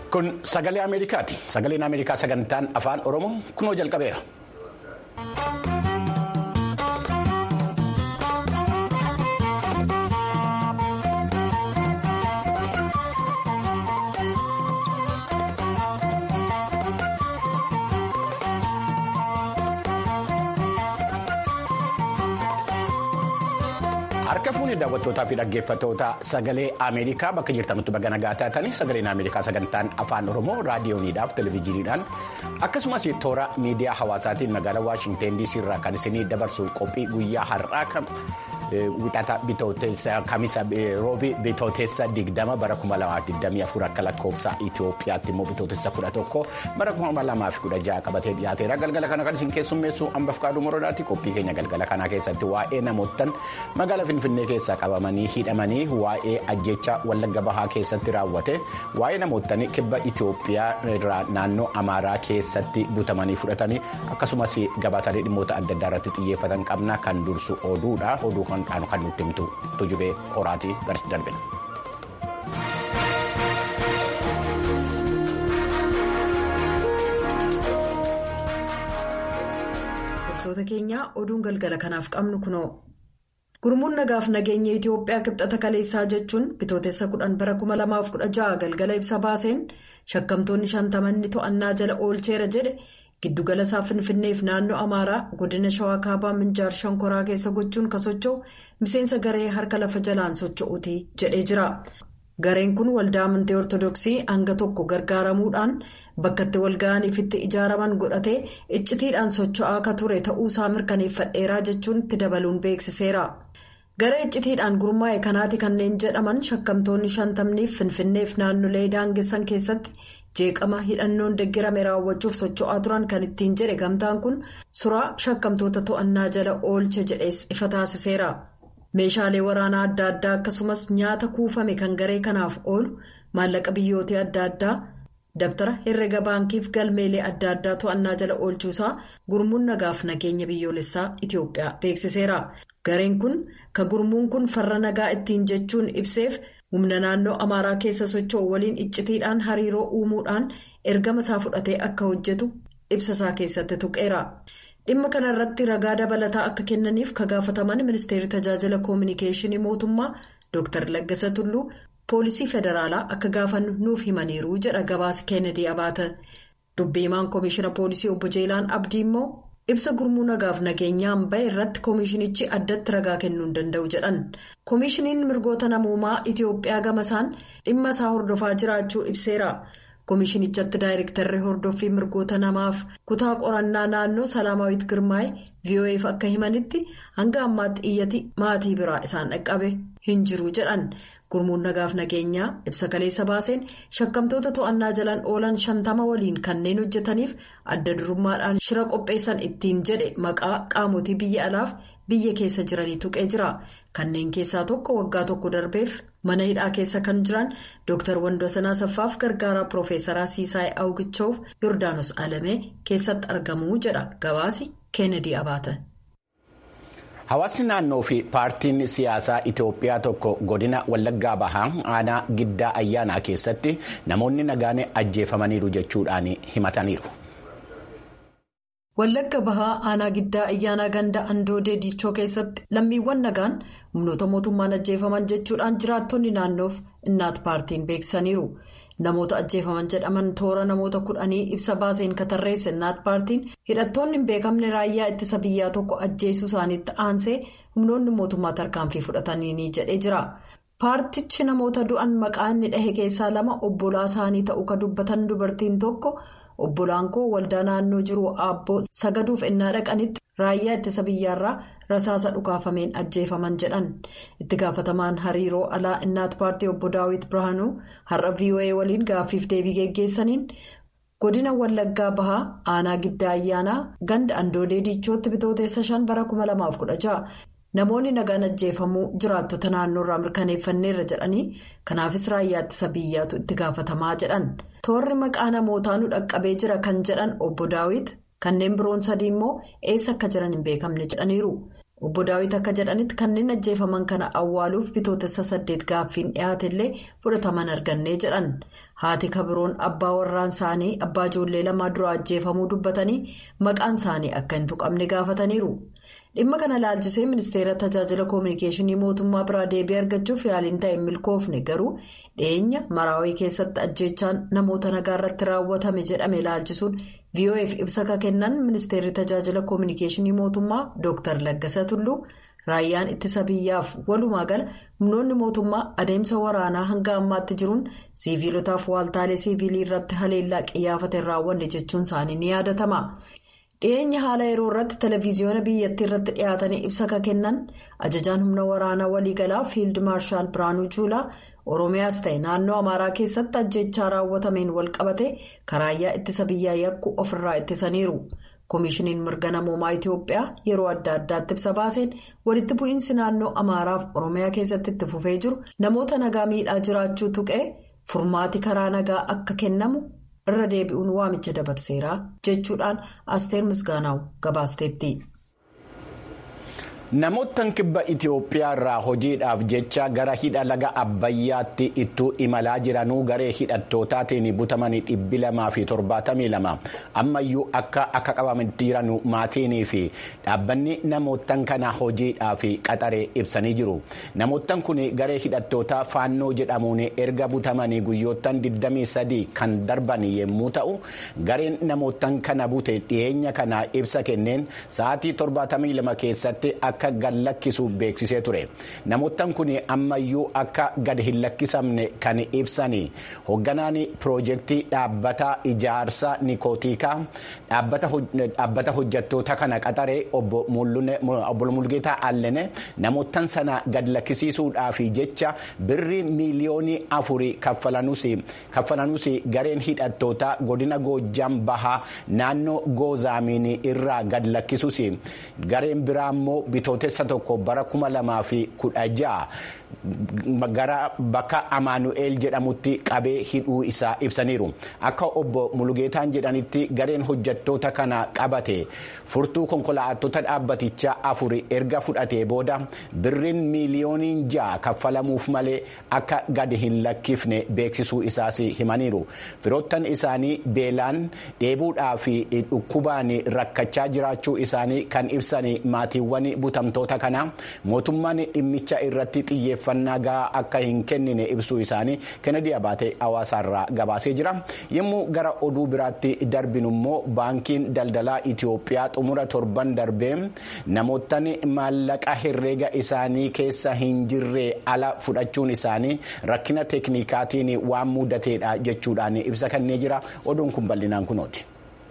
Kun sagalee Ameerikaati. Sagaleen Ameerikaa sagantaan afaan Oromoo kunoo jalqabeera. Harka fuunee daawwattootaa fi dhaggeeffattoota sagalee Ameerikaa bakka jirtanutti baga nagaa taatanii sagaleen Ameerikaa sagantaan afaan Oromoo raadiyooniidhaaf televezyiiniidhaan akkasumas toora miidiyaa hawaasaatiin magaalaa Waashinteen DC irraa kan isinii dabarsu qophii guyyaa har'aa kan wixata bitooteessa kamisa roobii bitooteessa digdama bara 2024 akka lakkoofsa Itoophiyaatti immoo bitooteessa 11 bara 2016 qabatee dhiyaateera galgala kana kan isin keessummeessu hambaf kaaduu morodaatti qophii keenya galgala kanaa keessatti waa'ee namoottan magaalaa Finfinnee keessaa qabamanii hidhamanii waa'ee ajjecha wallagga bahaa keessatti raawwate waa'ee namoottan kibba Itoophiyaa irraa naannoo Amaaraa keessatti butamanii fudhatanii akkasumas gabaasaalee dhimmoota adda addaa irratti xiyyeeffatan qabna kan dursu oduudha oduu kan kan nutti himtu tujubee qoraatii garasi darbina. Hordoftoota keenyaa oduun galgala kanaaf qabnu kunoo. Gurmuun nagaaf nageenya Itoophiyaa kibxata kaleessaa jechuun bitootessa kudhan bara 2016 galgala ibsa baaseen shakkamtoonni shantamanni to'annaa jala oolcheera jedhe giddugala isaa finfinneef naannoo amaaraa godina shawaa kaabaa minjaar shankoraa keessa gochuun kan socho'u miseensa garee harka lafa jalaan socho'uuti jedhee jira. Gareen kun waldaa amantii ortodoksii hanga tokko gargaaramuudhaan bakka itti walga'aniif itti ijaaraman godhatee iccitiidhaan socho'aa akka ture ta'uusaa mirkaneeffadheeraa jechuun itti dabaluun beeksiseera. Garee iccitiidhaan gurmaa'e kanaati kanneen jedhaman shakkamtoonni shantamniif finfinneef naannolee daangessan keessatti jeeqama hidhannoon deeggarame raawwachuuf socho'aa turan kan ittiin jedhe gamtaan kun suraa shakkamtoota to'annaa jala oolche jedhees ifa taasiseera. Meeshaalee waraanaa adda addaa akkasumas nyaata kuufame kan garee kanaaf oolu maallaqa biyyootii adda addaa dabtara herrega baankiif galmeelee adda addaa to'annaa jala oolchuusaa gurmuun nagaaf nageenya biyyoolessaa Itoophiyaa beeksiseera. Gareen kun ka gurmuun kun farra nagaa ittiin jechuun ibseef humna naannoo amaaraa keessa socho'u waliin iccitiidhaan hariiroo uumuudhaan ergama isaa fudhatee akka hojjetu ibsasaa keessatti tuqeera. dhimma kana irratti ragaa dabalataa akka kennaniif ka gaafataman ministeerri tajaajila koominikeeshinii mootummaa dr laggasa tulluu poolisii federaalaa akka gaafannu nuuf himaniiru jedha gabaasa keenedii abaata dubbiimaan koomishina poolisii obbo jeelaan abdii immoo ibsa gurmuu nagaaf nageenyaan bahe irratti koomishinichi addatti ragaa kennuu hin danda'u jedhan koomishiniin mirgoota namoomaa itiyoophiyaa gamasaan dhimma isaa hordofaa jiraachuu ibseera. koomishinichatti daayirektarri hordoffii mirgoota namaaf kutaa qorannaa naannoo salaamaawit girmaa'e vo'eef akka himanitti hanga ammaatti iyyati maatii biraa isaan dhaqqabe hin jiru jedhan gurmuun nagaaf nageenyaa ibsa kaleessa baaseen shakkamtoota to'annaa jalaan oolan shantama waliin kanneen hojjetaniif adda durummaadhaan shira qopheessan ittiin jedhe maqaa qaamotii biyya alaaf biyya keessa jiranii tuqee jira kanneen keessaa tokko waggaa tokko darbeef. mana hidhaa keessa kan jiran dr wandosanaa saffaaf gargaaraa piroofeesaraa siisaay awgichoof yoordaanos alamee keessatti argamuu jedha gabaasi keenedii abaata. Hawaasni naannoo fi paartiin siyaasaa Itoophiyaa tokko godina Wallaggaa Bahaa aanaa giddaa ayyaanaa keessatti namoonni nagaan ajjeefamaniiru jechuudhaan himataniiru. Wallagga Bahaa aanaa giddaa ayyaanaa ganda andoodee diichoo keessatti lammiiwwan nagaan humnoota mootummaan ajjeefaman jechuudhaan jiraattonni naannoof innaat paartiin beeksisaniiru. Namoota ajjeefaman jedhaman toora namoota kudhanii ibsa baaseen katarreesse innaat paartiin hidhattoonni hin beekamne raayyaa ittisa biyyaa tokko ajjeesuu isaaniitti aansee humnoonni mootummaa tarkaanfii fudhatanii jedhee jira. Paartichi namoota du'an maqaa inni dhahe keessaa lama obbolaa isaanii ta'uu kan dubbatan dubartiin tokko. obbolaan koo waldaa naannoo jiru aabboo sagaduuf ennaa dhaqanitti raayyaa ittisa biyyaarraa rasaasa dhukaafameen ajjeefaman jedhan itti gaafatamaan hariiroo alaa innaat paartii obbo daawit birhaanuu har'a voa waliin gaaffiif deebii geggeessaniin godina wallaggaa bahaa aanaa giddaa ayyaanaa ganda andoodee diichootti bitooteessa shan bara 2016 namoonni nagaan ajjeefamuu jiraattota naannoorraa mirkaneeffanneerra jedhanii kanaafis raayyaa ittisa biyyaatu itti gaafatamaa jedhan toorri maqaa namootaa nu dhaqqabee jira kan jedhan obbo daawit kanneen biroon sadii immoo eessa akka jiran hin beekamne jedhaniiru obbo daawit akka jedhanitti kanneen ajjeefaman kana awwaaluuf bitootessa saddeet gaaffiin dhiyaatellee fudhataman argannee jedhan haati kabiroon abbaa warraan isaanii abbaa ijoollee lamaa dura ajjeefamuu dubbatanii maqaan isaanii akka hin tuqamne gaafataniiru. dhimma kana ilaalchisee ministeera tajaajila koominikeeshinii mootummaa biraa deebii argachuuf yaaliin ta'e milkoofne garuu dhiyeenya maraawii keessatti ajjeechaan namoota nagaa irratti raawwatame jedhame ilaalchisuun vof ibsa ka kennan ministeerri tajaajila koominikeeshinii mootummaa dr laggasa tulluu raayyaan ittisa biyyaaf walumaa gala humnoonni mootummaa adeemsa waraanaa hanga ammaatti jiruun siiviilotaaf waaltaalee siiviilii irratti haleellaa qiyyaafate raawwanne jechuun isaanii ni yaadatama. dhiyeenya haala yeroo irratti televiziyoona biyyattii irratti dhiyaatanii ibsa ka kennan ajajaan humna waraanaa waliigalaa fiild maarshaal biraanuu juulaa oromiyaas ta'e naannoo amaaraa keessatti ajjechaa raawwatameen walqabate karaayyaa ittisa biyyaa yakku ofirraa ittisaniiru koomishiniin mirga namoomaa itiyoophiyaa yeroo adda addaatti ibsa baaseen walitti bu'iinsi naannoo amaaraaf oromiyaa keessatti itti fufee jiru namoota nagaa miidhaa jiraachuu tuqee furmaati karaa nagaa akka kennamu. irra deebi'uun waamicha dabarseera jechuudhaan asteer misgaanaa'u gabaasteetti. Namoottan kibba Itoophiyaa irraa hojiidhaaf jecha gara hidha laga Abbayyaatti ittuu imalaa jiranuu garee hidhattootaatiin butamanii dhibbi lamaa fi torbaatamii lama ammayyuu akka akka qabamanii jiran maatiinii fi dhaabbanni namoottan kana hojiidhaaf qaxaree ibsanii jiru. Namoottan kun garee hidhattootaa faannoo jedhamuun erga butamanii guyyoottan 23 kan darban yommuu ta'u gareen namoottan kana bute dhiyeenya kana ibsa kenneen sa'aatii 72 keessatti akka gad lakkisu beeksisee ture namoottan kun ammayyuu akka gad hin lakkisamne kan ibsanii hoogganaan piroojeektii dhaabbata ijaarsa nikootiikaa dhaabbata hojjattoota kana qaxaree obbo Mulgeetaa Allene namoottan sana gad lakkisiisuudhaaf jecha birrii miiliyoonii afurii kaffalanuus gareen hidhattootaa godina goojjam bahaa naannoo goozaamiin irraa gad lakkisuus gareen biraa immoo bitootessa tokko bara kuma lamaa fi kudha ja'a gara bakka amaanu'eel jedhamutti qabee hidhuu isaa ibsaniiru akka obbo mulugeetaan jedhanitti gareen hojjattoota kana qabate furtuu konkolaattota dhaabbatichaa afuri erga fudhatee booda birriin miiliyooniin ja'a kaffalamuuf malee akka gadi hin lakkifne beeksisuu isaas himaniiru firoottan isaanii beelaan dheebuudhaa fi dhukkubaan rakkachaa jiraachuu isaanii kan ibsan maatiiwwan butamtoota kana mootummaan dhimmicha irratti xiyyeeffannaa gahaa akka hin kennine ibsuu isaanii kennedy abaatee hawaasaarraa gabaasee jira yommuu gara oduu biraatti darbinu immoo baankiin daldalaa itiyoophiyaa xumura torban darbee namoottan maallaqa herreega isaanii keessa hin jirre ala fudhachuun isaanii rakkina teeknikaatiin waan mudateedha jechuudhaan ibsa kennee jira oduun kun bal'inaan kunooti.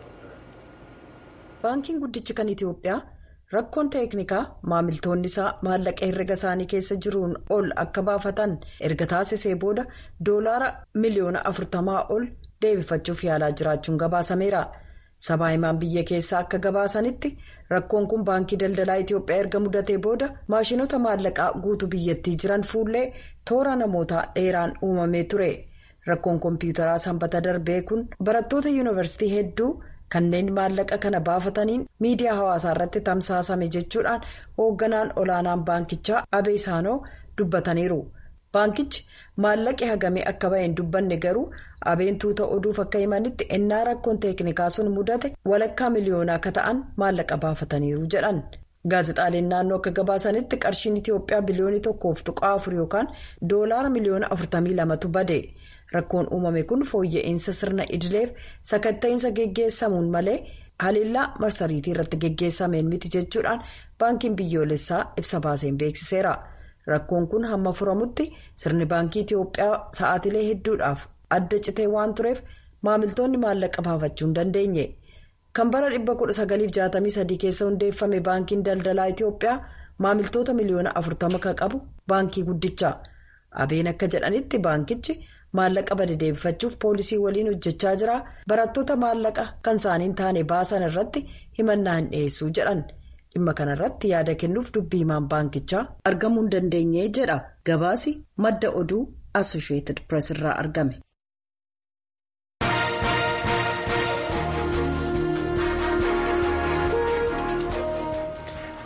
baankiin guddichi kan itiyoophiyaa. rakkoon teeknikaa maamiltoonni isaa maallaqa herrega isaanii keessa jiruun ol akka baafatan erga taasisee booda doolaara miliyoona afurtamaa ol deebifachuuf yaalaa jiraachuun gabaasameera sabaa himaan biyya keessaa akka gabaasanitti rakkoon kun baankii daldalaa itiyoophiyaa erga mudatee booda maashinoota maallaqaa guutuu biyyattii jiran fuullee toora namootaa dheeraan uumamee ture rakkoon koompiyuutaraa sanbata darbee kun barattoota yuunivarsiitii hedduu. kanneen maallaqa kana baafataniin miidiyaa hawaasaa irratti tamsaasame jechuudhaan hoogganaan olaanaan baankichaa abee saanoo dubbataniiru baankichi maallaqi hagamee akka baheen dubbanne garuu abeen tuuta oduuf akka himanitti ennaa rakkoon teeknikaa sun mudate walakkaa miliyoonaa akka ta'an maallaqa baafataniiru jedhan gaazexaaleen naannoo akka gabaasanitti qarshiin itiyoophiyaa biliyoonii tokkoof tuqaa afur yookaan doolaara miliyoona afurtamii lamatu bade. rakkoon uumame kun fooyya'insa sirna idileef sakatta'insa geggeessamuun malee haliillaa marsariitii irratti geggeessameen miti jechuudhaan baankiin biyyoolessaa ibsa baaseen beeksiseera rakkoon kun hamma furamutti sirni baankii itiyoophiyaa sa'aatilee hedduudhaaf adda citee waan tureef maamiltoonni maallaqa baafachuu hin dandeenye kan bara 1963 keessa hundeeffame baankiin daldalaa itiyoophiyaa maamiltoota miliyoona 40 kan qabu baankii guddicha abeen akka jedhanitti baankichi. maallaqa bade deebifachuuf poolisii waliin hojjechaa jira barattoota maallaqa kan isaanii taane baasan irratti himannaa hin dhiyeessuu jedhan dhimma kanarratti yaada kennuuf dubbii himaan baankichaa argamuu hin dandeenye jedha gabaasi madda oduu assosheetid pirees irraa argame.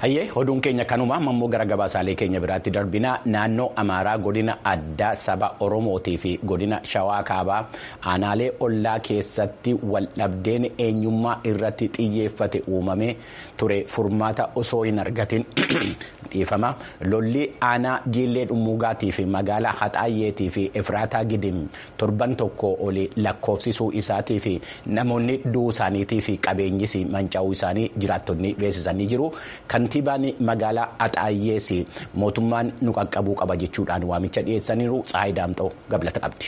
Hayyee oduun keenya kanuma ammoo gara gabaasaalee keenya biraatti darbina naannoo Amaaraa godina addaa saba Oromootii fi godina Shawaa Kaabaa aanaalee ollaa keessatti waldhabdeen eenyummaa irratti xiyyeeffate uumamee ture furmaata osoo hin argatin dhiifama lolli aanaa jiillee dhummuugaatii fi magaalaa Haxaayyeetii fi Efraataa Gidim torban tokko olii lakkoofsisuu isaatii fi namoonni du'uu isaaniitii fi qabeenyis manca'uu isaanii jiraattonni beeksisanii jiru. Kantiibaan magaalaa Haxaayyees mootummaan nu qaqqabuu qaba jechuudhaan waamicha dhiyeessaniiru Tsaayi Daamxoo gablata qabdi.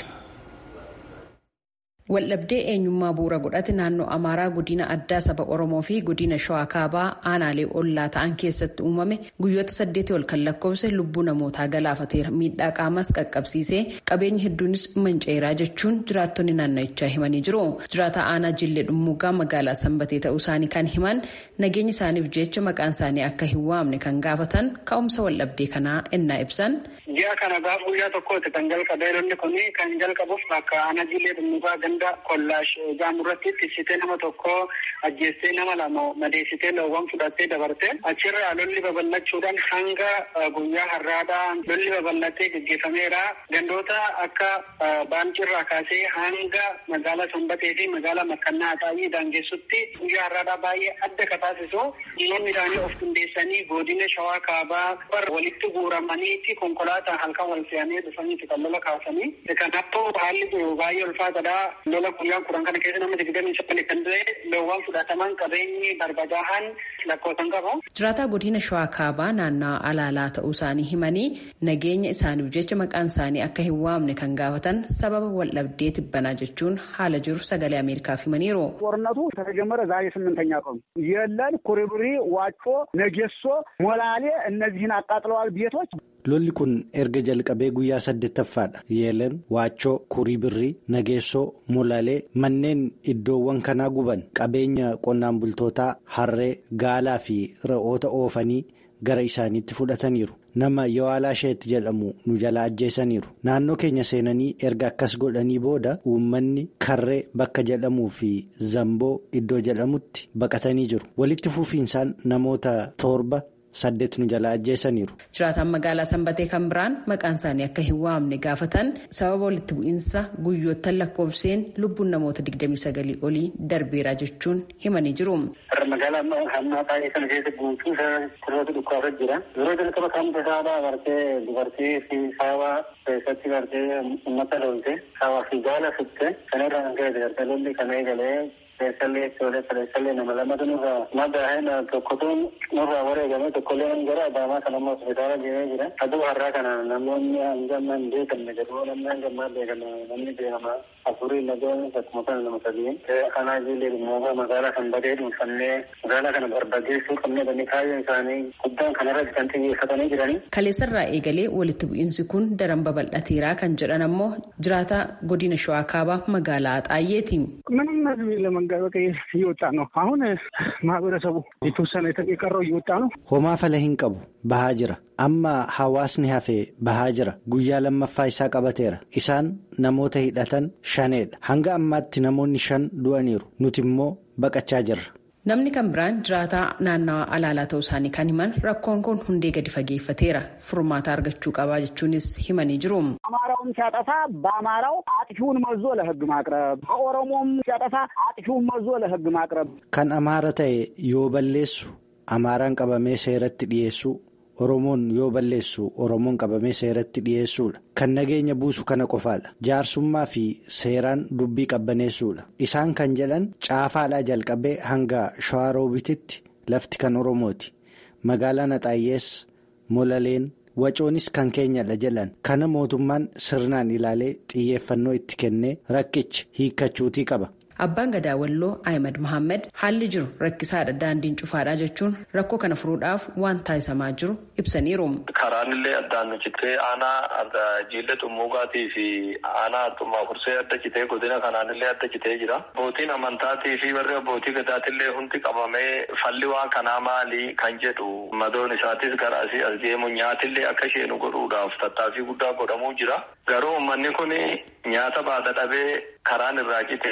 Waldhabdee eenyummaa bu'uura godhate naannoo Amaaraa godina addaa saba Oromoo fi godina Shawaa Kaabaa aanaalee ollaa ta'an keessatti uumame guyyoota saddeetii ol kan lakkoofse lubbuu namootaa galaafateera. Miidhaa qaamas qaqqabsiisee qabeenyi hedduunis manca'eeraa jechuun jiraattonni naanna'ichaa himanii jiru. Jiraata aanaa Jillee Dhummuugaa magaalaa Sanbatee ta'uu isaanii kan himan nageenya isaaniif jecha maqaan isaanii akka hin waamne kan gaafatan ka'umsa waldhabdee kanaa ennaa ibsan. Ji'a kana gaafa guyyaa tokkooti kan jalqabee lolli kun kan jalqabuuf akka aanaa Jillee Dhummuugaa ganda kollaash gaamurratti tiksitee nama tokko ajjeestee nama lama madeessitee loowwan fudhattee dabarte achirraa lolli babal'achuudhaan hanga guyyaa har'aadhaa lolli babal'atee gaggeeffameera gandoota akka baancirraa kaasee hanga magaalaa sanbatee fi magaalaa makkannaa haxaayii daangessutti guyyaa har'aadhaa baay'ee adda ka taasisu dhimmoonni isaanii of qindeessanii godina shawaa kaabaa walitti guuramaniitti konkolaataa halkan wal fe'anii dhufaniiti kan lola kaasanii kanaafuu haalli jiru baay'ee ulfaatadha lola guyyaa kudhan kana keessa nama digdamii sagal kan ta'e loowwan fudhataman qabeenyi barbadaa'an lakkoofsan qabu. Jiraataa godina Shawaa Kaabaa naannawaa alaalaa ta'uu isaanii himanii nageenya isaaniif jecha maqaan isaanii akka hin waamne kan gaafatan sababa waldhabdee tibbanaa jechuun haala jiru sagalee Ameerikaaf himaniiru. ጦርነቱ ከተጀመረ ዛሬ ስምንተኛ ቀኑ የለን ኩሪብሪ፣ ዋጮ፣ ነጌሶ፣ ሞላሌ እነዚህን አቃጥለዋል ቤቶች lolli kun erga jalqabee guyyaa saddeettaffaadha yeelan waachoo kurii birrii nageessoo molaalee manneen iddoowwan kanaa guban qabeenya qonnaan bultootaa harree gaalaa fi re'oota oofanii gara isaaniitti fudhataniiru nama yawaalaa sheetti jedhamu nu jalaa ajjeesaniiru naannoo keenya seenanii erga akkas godhanii booda uummanni karree bakka jedhamuu fi zamboo iddoo jedhamutti baqatanii jiru walitti fufiinsaan namoota torba. saddeet nu jalaa ajjeesaniiru. Jiraataan magaalaa Sanbatee kan biraan maqaan isaanii akka hin waamne gaafatan sababa walitti bu'iinsa guyyoottan lakkoofseen lubbuun namoota 29 olii darbeera jechuun himanii jiru. Magaalaa hammaa baay'ee kana keessa guutuu sirroota dhukkaafa jira. Yeroo jalqaba kamta saabaa bartee dubartii fi saabaa keessatti bartee uummata loolte saabaa fi gaala fitte kanarraa kan ka'e gartee lolli kana eegalee keessallee ijoollee kaleessallee nama lamatu nurraa madaa'een tokkotu nurraa wareegame tokkollee gara adaamaa kan ammoo hospitaala deemee jira. Aduu har'aa kana namoonni hangamma hin beekamne jedhu namni hangammaa beekame namni beekama afurii nagoon akkuma kana nama sadii. Kanaa ijoollee dhimmoota magaalaa kan badee dhuunfannee magaalaa kana barbadeessuu qabnee bani kaayyoo isaanii guddaan kanarratti kan xiyyeeffatanii jiranii. Kaleessarraa eegalee walitti bu'iinsi kun daran babal'ateeraa kan jedhan ammoo jiraata godina shawaa kaabaa magaalaa Xaayyeeti. ምንም ህዝብ ለመንገድ በቃ እየወጣ ነው። አሁን ማህበረሰቡ የተወሰነ የቀረው እየወጣ ነው። homaa fala hin qabu bahaa jira amma hawaasni hafee bahaa jira guyyaa lammaffaa isaa qabateera isaan namoota hidhatan shaneedha hanga ammaatti namoonni shan du'aniiru nuti immoo baqachaa jirra. Namni kan biraan jiraataa naannawaa alaalaa ta'uu isaanii kan himan rakkoon kun hundee gadi fageeffateera furmaata argachuu qabaa jechuunis himanii jiru. አማራውም ሲያጠፋ በአማራው አጥፊውን መዞ ለህግ ማቅረብ፣ በኦሮሞም ሲያጠፋ አጥፊውን መዞ ለህግ ማቅረብ። kan amaara ta'e yoo balleessu amaaraan qabamee seeratti dhiyeessuu oromoon yoo balleessu oromoon qabamee seeratti dhiyeessuudha kan nageenya buusu kana qofaadha jaarsummaa fi seeraan dubbii qabbaneessuudha isaan kan jedhan caafaadhaa jalqabee hanga shawaroobititti lafti kan oromooti magaalaan axaayyees molaleen wacoonis kan keenyadha jedhan kana mootummaan sirnaan ilaalee xiyyeeffannoo itti kennee rakkichi hiikkachuutii qaba. Abbaan gadaa walloo Ahmed Mohaammed haalli jiru rakkisaadha daandiin cufaadha jechuun rakkoo kana furuudhaaf waan taasisamaa jiru ibsaniiru. Karaan illee addaan nu citee aanaa jiillee xummuugaatii fi aanaa xummaa fursee adda citee godina kanaan illee adda citee jira. Abbootiin amantaatii fi warri abbootii gadaatillee hundi qabamee falli waan kanaa maali kan jedhu madoon isaatis gara asii as deemu nyaatillee akka isheenu godhuudhaaf tattaaffii guddaa godhamuu jira. Garuu uummanni kun nyaata baata dhabee karaan irraa cite baatee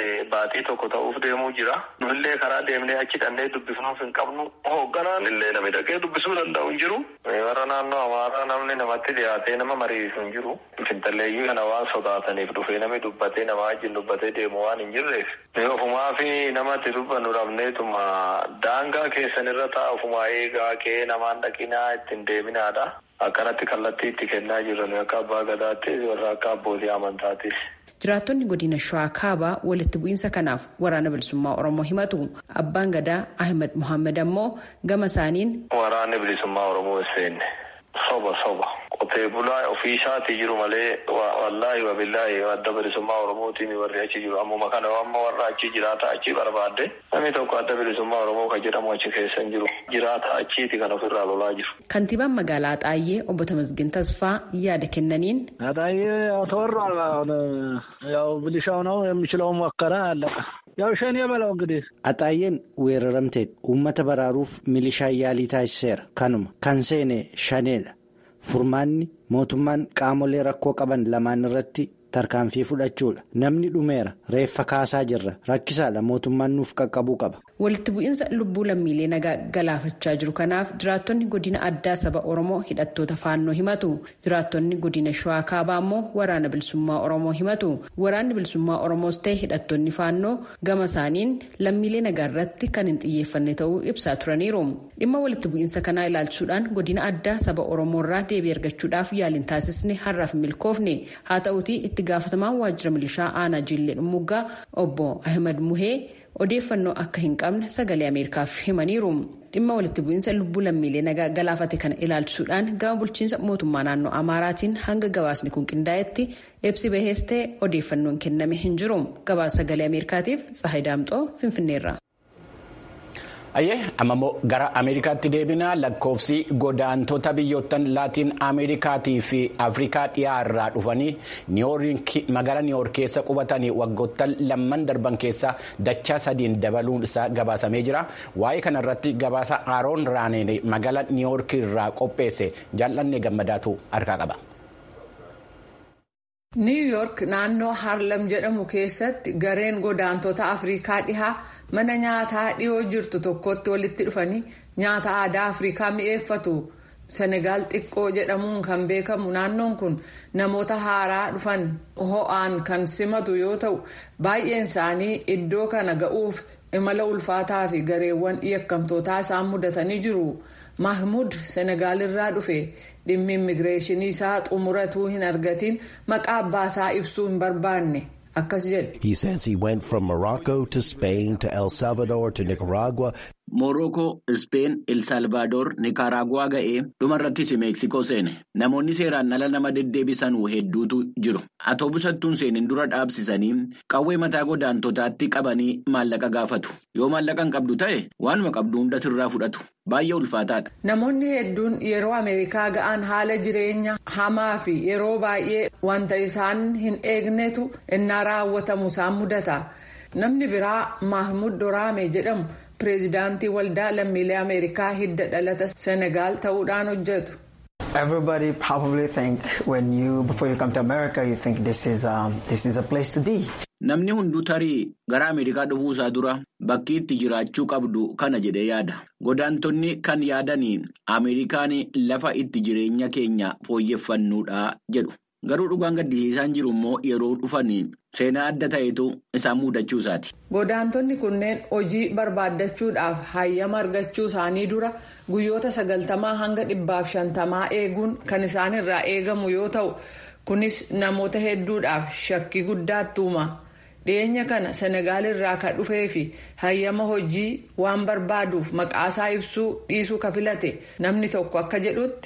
sa'aatii tokko ta'uuf deemuu jira. Nullee karaa deemnee achi dhannee dubbifnuuf hin qabnu. Hoogganaan illee namni dhaqee dubbisuu danda'u hin jiru. Warra naannoo Amaaraa namni namatti dhiyaatee nama mariisu hin jiru. Fintalleeyyii kana waan sodaataniif dhufee namni dubbatee nama wajjin dubbatee deemu waan hin jirreef. Ofumaa fi namatti dubbannu dhabneetuma daangaa keessan irra ta'a ofumaa eegaa kee namaan dhaqinaa ittiin deeminaadha. Akkanatti kallattii itti kennaa jiran akka abbaa gadaattis warra akka abbootii amantaattis. Jiraattonni godina Shawaa Kaabaa walitti bu'iinsa kanaaf waraana bilisummaa Oromoo himatu. Abbaan gadaa Ahmed Muhammad ammoo gama isaaniin. Waraanni bilisummaa Oromoo hin seenne. Soba soba. Qotee bulaa ofii isaatii jiru malee wallaahi wabillaahi adda bilisummaa Oromootiin warri achi jiru. Ammuma kana amma warra achi jiraata achi barbaadde namni tokko adda bilisummaa Oromoo kan jedhamu achi keessa hin jiru. Jiraata achiiti kan ofirraa lolaa jiru. Kantiibaan magaalaa Xaayyee obbo Tamasgin Tasfaa yaada kennaniin. Xaayyee ተወሯል። ያው ብልሻው ነው የሚችለው ሞከረ አለቀ። ያው ሸኔ በለው እንግዲህ Axaayyeen weeraramteen uummata baraaruuf milishaa yaalii taasiseera. Kanuma kan seene shaneedha. Furmaanni mootummaan qaamolee rakkoo qaban lamaan irratti tarkaanfii fudhachuudha. Namni dhumeera. Reeffa kaasaa jirra. Rakkisaadha. Mootummaan nuuf qaqqabuu qaba. Walitti bu'iinsa lubbuu lammiilee nagaa galaafachaa jiru kanaaf jiraattonni godina addaa saba Oromoo hidhattoota faannoo himatu. Jiraattonni godina Shawaa Kaabaa immoo waraana bilisummaa Oromoo himatu. Waraanni bilisummaa Oromoos ta'e hidhattoonni faannoo gama isaaniin lammiilee nagaa irratti kan hin xiyyeeffanne ta'uu ibsaa turaniiru. Dhimma walitti bu'iinsa kanaa ilaalchuudhaan godina addaa saba Oromoo irraa deebii argachuudhaaf yaaliin taasisne har'aaf milkoofne. Haa ta'uutii itti gaafatamaan waajjira milishaa aanaa Jillee Dhumuggaa obbo Ahmed Muhee. odeeffannoo akka hin qabne sagalee ameerikaaf himaniiru dhimma walitti bu'iinsa lubbuu lammiilee nagaa galaafate kana ilaalchisuudhaan gama bulchiinsa mootummaa naannoo amaaraatiin hanga gabaasni kun qindaa'etti ibsi bahees ta'e odeeffannoon kenname hin jiru gabaasa sagalee ameerikaatiif tsahay daamxoo finfinneerra. Ayyee amma immoo gara Ameerikaatti deebinaa lakkoofsi godaantota biyyoottan laatiin Ameerikaatii fi Afrikaa dhiyaa irraa dhufanii magaalaa Niiwoork keessa qubatanii waggoottan lamman darban keessa dachaa sadiin dabaluun isaa gabaasamee jira. Waa'ee kanarratti gabaasa Aaroon Raaneen magaalaa Niiwoork irraa qopheesse jaallannee gammadaatu harkaa qaba. Niw Yoork naannoo Harlem jedhamu keessatti gareen godaantota Afrikaa dhihaa mana nyaataa dhiyoo jirtu tokkotti walitti dhufanii nyaata aadaa Afrikaa mi'eeffatu. Senegaal xiqqoo jedhamuun kan beekamu naannoon kun namoota haaraa dhufan ho'aan kan simatu yoo ta'u baay'een isaanii iddoo kana ga'uuf imala ulfaataa fi gareewwan yakkamtootaa isaan mudatanii jiru. Mahmud Senegaalirraa dhufe dhimmi immigireeshinii isaa xumuratuu hin argatiin maqaa abbaasaa ibsuu hin barbaanne akkas jedhe. He says he went from Morocco to Spain to El Salvador to Nicaragua. Morookoo, Ispeen, Elsalvaadoor, Nikaraaguwaa ga'ee dhumarrattis Meeksikoo seene. Namoonni seeraan ala nama deddeebisan hedduutu jiru. Atoobusattuun seenin dura dhaabsisanii qawwee mataa godaantotaatti qabanii maallaqa gaafatu. Yoo maallaqa hin qabdu ta'e waanuma qabdu hunda sirraa fudhatu. Baay'ee ulfaataadha. Namoonni hedduun yeroo Ameerikaa ga'an haala jireenya hamaa fi yeroo baay'ee wanta isaan hin eegnetu innaa raawwatamu isaan mudata. Namni biraa Mahmud Doraame jedhamu. pireezidaantii waldaa lammiilee ameerikaa hidda dhalata senegaal ta'uudhaan hojjetu. Everybody probably think when you before you come to America you think this is um, this is a place to be. Namni hunduu tarii gara Ameerikaa dhufuusaa dura bakki itti jiraachuu qabdu kana jedhee yaada. Godaantonni kan yaadanii Ameerikaan lafa itti jireenya keenya fooyyeffannuudha jedhu. Garuu dhugaan gaddisiisaan jiru immoo yeroo dhufanii seenaa adda ta'etu isaan mudachuu isaati. Godaantonni kunneen hojii barbaaddachuudhaaf hayyama argachuu isaanii dura guyyoota sagaltamaa hanga dhibbaaf shantamaa eeguun kan isaanirraa eegamu yoo ta'u kunis namoota hedduudhaaf shakkii guddaatti uuma. dhiyeenya kana senegaal irraa kan dhufee fi hayyama hojii waan barbaaduuf maqaasaa ibsuu dhiisuu ka filate namni tokko akka jedhutti.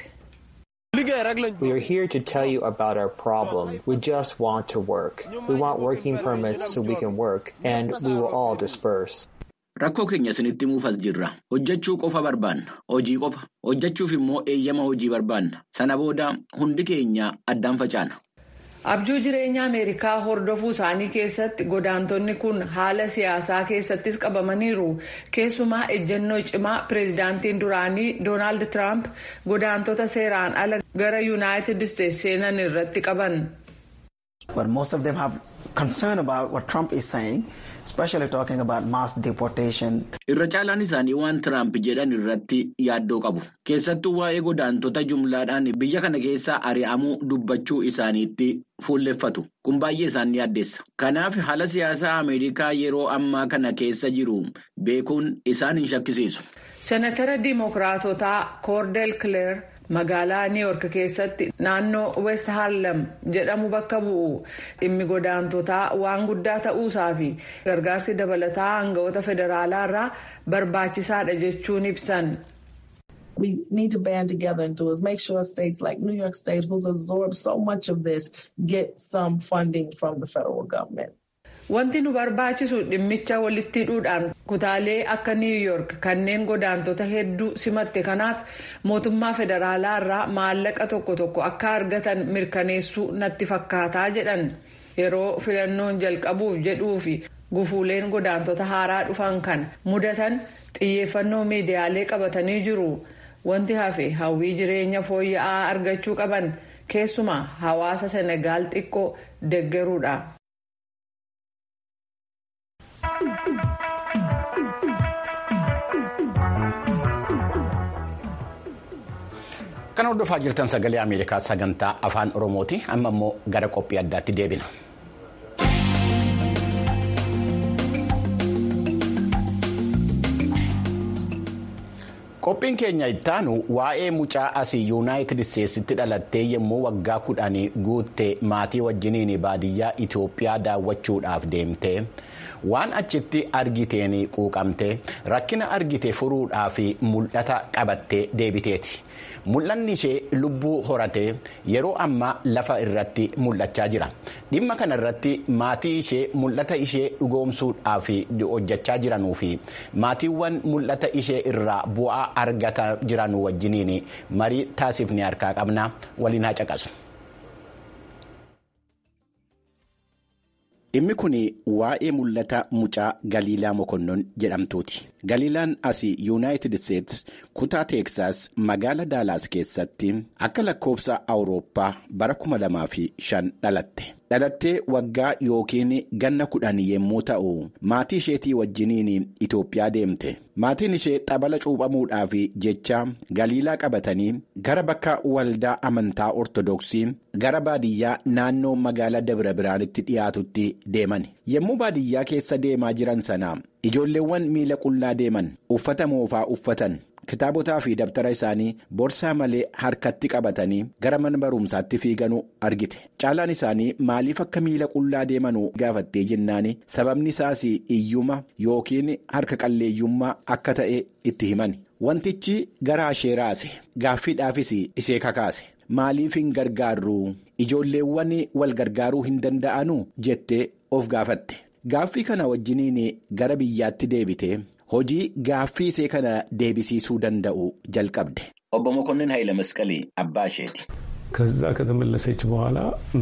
We are here to tell you about our problem. We just want to work. We want working permits so we can work, and we will all disperse. Rakkoo keenya isinitti muufas jirra. Hojjechuu qofa barbaanna. Hojii qofa. Hojjechuuf immoo eeyyama hojii barbaanna. Sana booda hundi keenya addaan facaana. Abjuu jireenya Ameerikaa hordofuu isaanii keessatti godaantonni kun haala siyaasaa keessattis qabamaniiru. Keessumaa ejjennoo cimaa pireezidaantiin duraanii Doonaald Tiraamp godaantota seeraan ala gara Yuunaayitid Isteetsi seenan irratti qaban. But most of them have concerned about what Trump is saying, especially talking about mass deportation. Irra caalaan isaanii waan Tiraamp jedhan irratti yaaddoo qabu. Keessattuu waa'ee godaantota jumlaadhaan biyya kana keessaa ari'amuu dubbachuu isaaniitti fuulleffatu. Kun baay'ee isaan yaaddeessa. Kanaaf haala siyaasaa Ameerikaa yeroo ammaa kana keessa jiru beekuun isaan hin shakkisiisu. Senatara Dimookiraatotaa Koordel Kileer magaalaa Niiyork keessatti naannoo West Harlem jedhamu bakka bu'u dhimmi godaantotaa waan guddaa ta'uusaa fi gargaarsi dabalataa aangawoota federaalaa irraa barbaachisaadha jechuun ibsan. We need to band together and do is make sure states like New York State, who's absorbed so much of this, get some funding from the federal government. Wanti nu barbaachisu dhimmicha walitti hidhuudhaan kutaalee akka New York kanneen godaantota hedduu simatte kanaaf mootummaa federaalaa irraa maallaqa tokko tokko akka argatan mirkaneessuu natti fakkaataa jedhan yeroo filannoon jalqabuuf jedhuu fi gufuuleen godaantota haaraa dhufan kan mudatan xiyyeeffannoo miidiyaalee qabatanii jiru. Wanti hafe hawwii jireenya fooyya'aa argachuu qaban keessumaa hawaasa Senegaal xiqqoo deggeruudha. Kan hordofaa jirtan sagalee Ameerikaa sagantaa afaan Oromooti. Amma immoo gara qophii addaatti deebina. Qophiin keenya ittaanu waa'ee mucaa asii yuunaayitid isteetsitti dhalattee yommuu waggaa kudhanii guutte maatii wajjiniin baadiyyaa Itoophiyaa daawwachuudhaaf deemte waan achitti argiteen quuqamte rakkina argite furuudhaaf mul'ata qabattee deebiteeti. Mul'anni ishee lubbuu horatee yeroo ammaa lafa irratti mul'achaa jira. Dhimma kana irratti maatii ishee mul'ata ishee dhugoomsuudhaaf hojjechaa jiranuu fi maatiiwwan mul'ata ishee irraa bu'aa argataa jiran wajjiniin marii taasifne harkaa qabna waliin haa caqasu. Dhimmi kun waa'ee mul'ata mucaa Galiilaa Mokonnon jedhamtuuti. Galiilaan asii yuunaayitid isteetsi kutaa teeksaas magaala daalaas keessatti akka lakkoofsa awurooppaa bara 2005 dhalatte. Dhalattee waggaa yookiin ganna kudhan yommuu ta'u maatii isheetii wajjiniin Itoophiyaa deemte. Maatiin ishee xabala cuuphamuudhaaf jecha galiilaa qabatanii gara bakka waldaa amantaa ortodoksii gara baadiyyaa naannoo magaala Dabra Biraanitti dhiyaatutti deeman. Yommuu baadiyyaa keessa deemaa jiran sana ijoolleewwan miila qullaa deeman uffata moofaa uffatan. kitaabotaa fi dabtara isaanii borsaa malee harkatti qabatanii gara mana barumsaatti fiiganuu argite caalaan isaanii maaliif akka miila qullaa deemanuu gaafattee jennaan sababni isaas iyyuma yookiin harka qalleeyyummaa akka ta'e itti himan wantichi garaa ishee raase gaaffiidhaafis ishee kakaase maaliif hin gargaarru ijoolleewwan wal gargaaruu hin danda'anuu jettee of gaafatte gaaffii kana wajjiniin gara biyyaatti deebite. Hojii gaaffii ishee kana deebisiisuu danda'u jalqabde. Obbo Mokonnin Hayila Masqalii abbaa isheeti. ከዛ ከተመለሰች በኋላ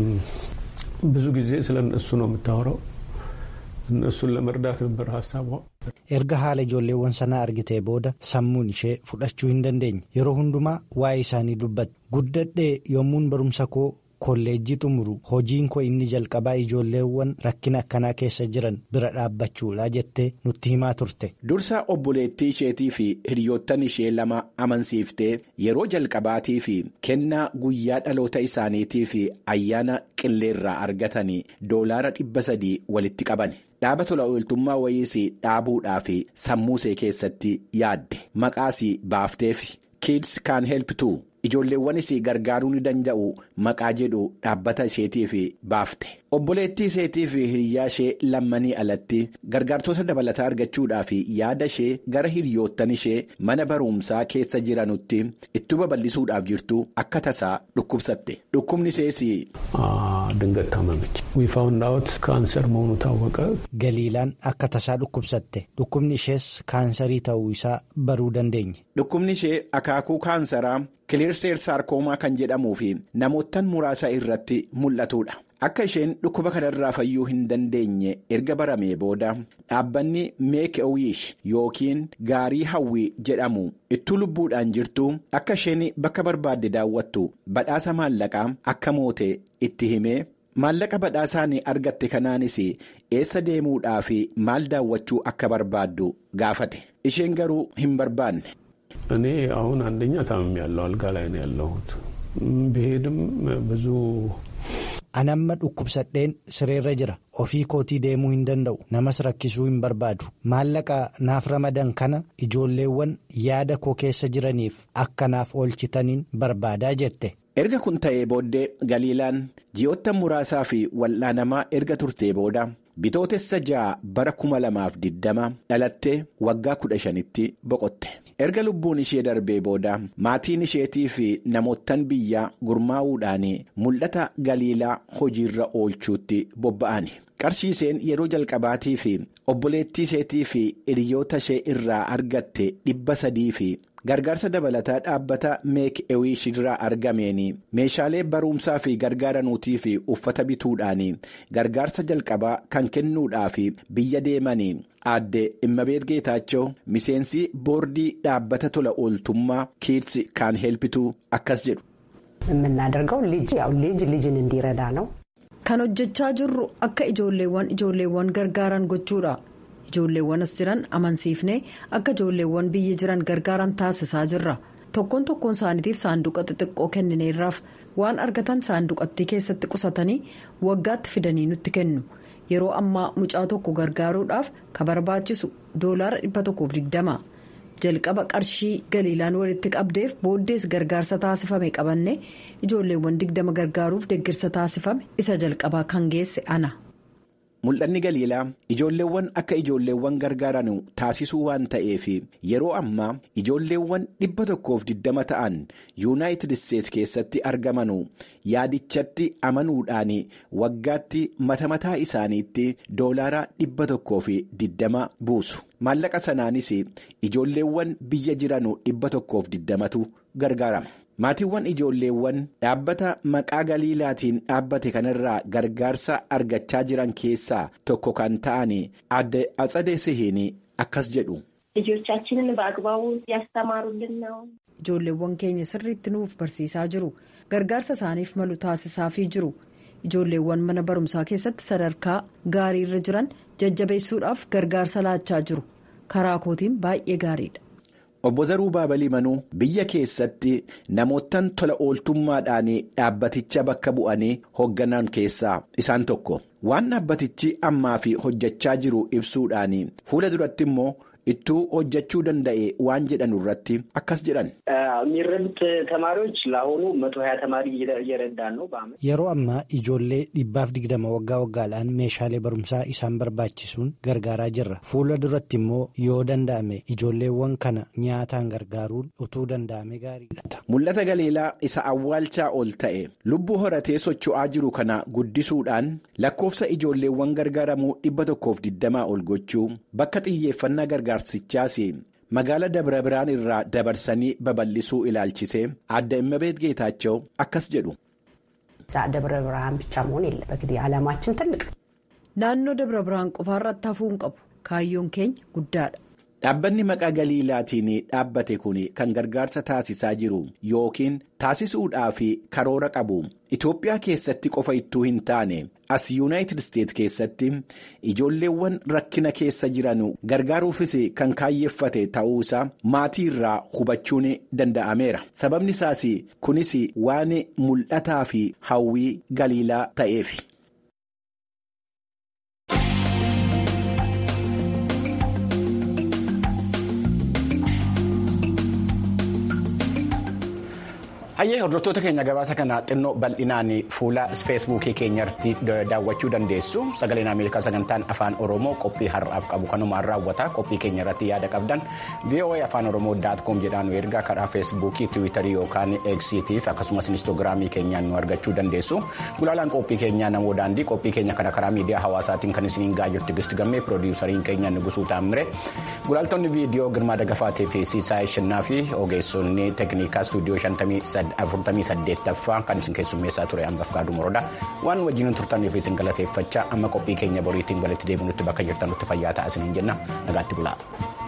ብዙ ጊዜ ስለ እነሱ ነው የምታወራው። እነሱን ለመርዳት ነበር ሀሳቧ። erga haala ijoolleewwan sanaa argitee booda sammuun ishee fudhachuu hin dandeenye yeroo hundumaa waa'ee isaanii dubbatti guddadhee yommuun barumsa koo kolleejjii xumuru hojiin koo inni jalqabaa ijoolleewwan rakkina akkanaa keessa jiran bira dhaabbachuudha jettee nutti himaa turte. Dursa obboleettii isheetii fi hiriyoottan ishee lama amansiiftee yeroo jalqabaatii fi kennaa guyyaa dhaloota isaaniitii fi ayyaana qilleerraa argatanii doolaara dhibba sadii walitti qaban. Dhaaba tola ooltummaa wayiis dhaabuudhaaf sammuusee keessatti yaadde maqaas baafteef kids can help too. Ijoolleewwanis gargaaruu ni danda'u maqaa jedhu dhaabbata isheetiif baafte. Obboleettii isheetii fi hiriyaa ishee lammanii alatti gargaartota dabalataa argachuudhaaf yaada ishee gara hiriyoottan ishee mana barumsaa keessa jiranutti itti babal'isuudhaaf jirtu akka tasaa dhukkubsatte. Dhukkubni ishees. ድንገት ታመመች ዊ ፋውንድ አውት ካንሰር መሆኑ ታወቀ galiilaan akka tasaa dhukkubsatte dhukkubni ishees kaansarii ta'uu isaa baruu dandeenye. Dhukkubni ishee akaakuu kaansaraa kiliirseer saarkoomaa kan jedhamuu fi namoottan muraasa irratti mul'atudha. Akka isheen dhukkuba kanarraa fayyuu hin dandeenye erga baramee booda dhaabbanni meek wiish yookiin gaarii hawwii jedhamu ittuu lubbuudhaan jirtu akka isheen bakka barbaadde daawwattu badhaasa maallaqaa akka moote itti himee maallaqa badhaasaa argatte kanaanis eessa deemuudhaa fi maal daawwachuu akka barbaaddu gaafate isheen garuu hin barbaanne. እኔ አሁን አንደኛ ታምም ያለው አልጋ ላይ ነው ያለሁት ብሄድም ብዙ anamma dhukkubsadheen sireerra jira ofii kootii deemuu hin danda'u namas rakkisuu hin barbaadu maallaqa naaf ramadan kana ijoolleewwan yaada koo keessa jiraniif akka naaf oolchitaniin barbaadaa jette. erga kun ta'ee booddee galiilaan ji'oota muraasaa fi wal'aanamaa erga turtee booda bitootessa ja'a bara kuma lamaaf diddama dhalattee waggaa kudha shanitti boqotte. erga lubbuun ishee darbee booda maatiin isheetii fi namoottan biyyaa gurmaa'uudhaan mul'ata galiilaa hojiirra oolchuutti bobba'an qarshii isheen yeroo jalqabaatii fi obboleettii isheetii fi hiriyoota ishee irraa argatte dhibba sadii fi gargaarsa dabalataa dhaabbata meek ewiish irraa argameen meeshaalee barumsaa fi gargaaranuutii fi uffata bituudhaan gargaarsa jalqabaa kan kennuudhaaf biyya deeman. aadde immabeet geetaachoo miseensi boordii dhaabbata tola ooltummaa kiilsi kaan helpituu akkas jedhu. የምናደርገው ልጅ ያው ልጅ ልጅን እንዲረዳ ነው። kan hojjechaa jirru akka ijoolleewwan ijoolleewwan gargaaran gochuudha ijoolleewwan as jiran amansiifnee akka ijoolleewwan biyya jiran gargaaran taasisaa jirra tokkoon tokkoon isaaniitiif saanduqa xixiqqoo kennineerraaf waan argatan saanduqattii keessatti qusatanii waggaatti fidanii nutti kennu. yeroo ammaa mucaa tokko gargaaruudhaaf ka barbaachisu doolaara dhibba tokkoof digdama jalqaba qarshii galiilaan walitti qabdeef booddees gargaarsa taasifame qabanne ijoolleewwan digdama gargaaruuf deeggarsa taasifame isa jalqabaa kan geesse ana. mul'anni galiilaa ijoolleewwan akka ijoolleewwan gargaaran taasisuu waan ta'eef yeroo ammaa ijoolleewwan dhibba tokkoof digdama ta'an yuunaayitid isteets keessatti argaman yaadichatti amanuudhaan waggaatti mata mataa isaaniitti doolaara dhibba tokkoof digdama buusu maallaqa sanaanis ijoolleewwan biyya jiran dhibba tokkoof digdamatu gargaarama. maatiiwwan ijoolleewwan dhaabbata maqaa galiilaatiin dhaabbate kanarraa gargaarsa argachaa jiran keessaa tokko kan ta'an adde atsade sihiin akkas jedhu. ልጆቻችንን በአግባቡ እያስተማሩልን ነው። ijoolleewwan keenya sirriitti nuuf barsiisaa jiru gargaarsa isaaniif malu taasisaafii jiru ijoolleewwan mana barumsaa keessatti sadarkaa gaariirra jiran jajjabeessuudhaaf gargaarsa laachaa jiru karaa kootiin baay'ee gaariidha. Obbo Zaruu Baabalii Manuu biyya keessatti namoottan tola ooltummaadhaan dhaabbaticha bakka bu'anii hoogganan keessaa isaan tokko waan dhaabbatichi ammaa fi hojjechaa jiru ibsuudhaan fuula duratti immoo ittuu hojjechuu danda'e waan jedhan irratti akkas jedhan. የሚረዱት ተማሪዎች ለአሁኑ መቶ ሀያ ተማሪ እየረዳን ነው በአመት yeroo ammaa ijoollee dhibbaaf digdama waggaa waggaadhaan meeshaalee barumsaa isaan barbaachisuun gargaaraa jirra fuula duratti immoo yoo danda'ame ijoolleewwan kana nyaataan gargaaruun utuu danda'ame gaariidha. mul'ata galiilaa isa awwaalchaa ol ta'e lubbuu horatee socho'aa jiru kana guddisuudhaan lakkoofsa ijoolleewwan gargaaramuu dhibba tokkoof digdamaa ol gochuu bakka xiyyeeffannaa gargaarsichaas. magaala dabra biraan irraa dabarsanii babal'isuu ilaalchisee adda immabeet geetaachoo akkas jedhu. ደብረ ብርሃን ብቻ መሆን የለም እንግዲህ ዓላማችን ትልቅ naannoo dabra biraan qofaarratti hafuu hin qabu kaayyoon keenya guddaadha. Dhaabbanni maqaa galiilaatiin dhaabbate kun kan gargaarsa taasisaa jiru yookiin taasisuudhaaf karoora qabu Itoophiyaa keessatti qofa ittuu hin taane as yuunaayitid isteetsi keessatti ijoolleewwan rakkina keessa jiran gargaaruufis kan kaayyeeffate ta'uusaa maatii irraa hubachuun danda'ameera sababni isaas kunis waan mul'ataa fi hawwii galiilaa ta'eef. Hayyee hordoftoota keenya gabaasa kana xinnoo bal'inaan fuula feesbuukii keenyatti daawwachuu dandeessu sagaleen ameerikaa sagantaan afaan oromoo qophii har'aaf qabu kanumaan raawwata qophii keenya irratti yaada qabdan voa afaan oromoo daatkoom jedhaan nu ergaa karaa feesbuukii tiwiitarii yookaan eegsiitiif akkasumas inistoogiraamii keenyaan nu argachuu dandeessu gulaalaan qophii keenyaa namoo daandii qophii keenya kana karaa miidiyaa hawaasaatiin kan isiniin gaayyotti gisti gammee piroodiwusariin keenya nugusuu taammire gulaaltonni viidiyoo girmaa dagafaatii fi siisaa shinnaa fi ogeessonni teeknikaa istuudiyoo 48ffaa kan isin keessummeessaa ture hangaf gaaduu moroodha waan wajjin turtaniif isin galateeffachaa amma qophii keenya boriitiin walitti deebinutti bakka jirtanutti fayyaa ta'a isiniin jenna nagaatti bulaa.